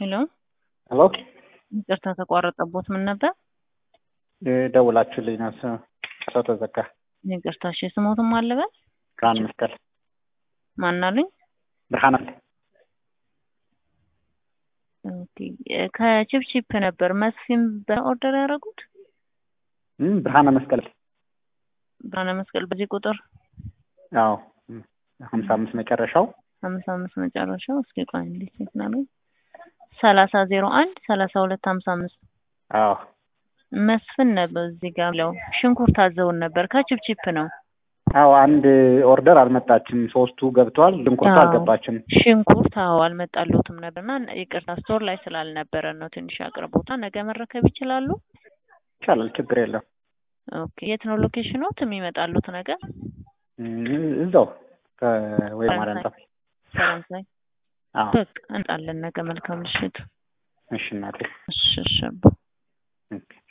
ሄሎ ሄሎ ይቅርታ ተቋረጠቦት ምን ነበር? ደውላችሁልኝ ነው ስ- ሰው ተዘጋ። ይቅርታ እሺ ስሞትም አለበት ብርሃን መስቀል ማናሉኝ? ብርሃን መስቀል ኦኬ ከቺፕቺፕ ነበር መስፍን በኦርደር ያደረጉት እም፣ ብርሃነ መስቀል ብርሃነ መስቀል በዚህ ቁጥር አዎ እም፣ ሀምሳ አምስት መጨረሻው ሀምሳ አምስት መጨረሻው እስኪ ቆይ እንዴት ሴት ነው ሰላሳ ዜሮ አንድ ሰላሳ ሁለት ሀምሳ አምስት አዎ መስፍን ነበር እዚህ ጋር ለው ሽንኩርት አዘውን ነበር ከቺፕቺፕ ነው አዎ አንድ ኦርደር አልመጣችም። ሶስቱ ገብተዋል። ሽንኩርቱ አዎ። አልገባችም። ሽንኩርት አዎ አልመጣሉትም ነበርና ይቅርታ ስቶር ላይ ስላልነበረ ነው ትንሽ አቅርቦታ ነገ መረከብ ይችላሉ ይቻላል፣ ችግር የለም። ኦኬ የት ነው ሎኬሽኖት የሚመጣሉት ነገር እም፣ እዛው ከወይ ማርያም ጠፍ ፈረንሳይ አዎ በቃ እንጣለን ነገ መልካም ምሽት እሺ እናቴ እሺ እሺ አባ። ኦኬ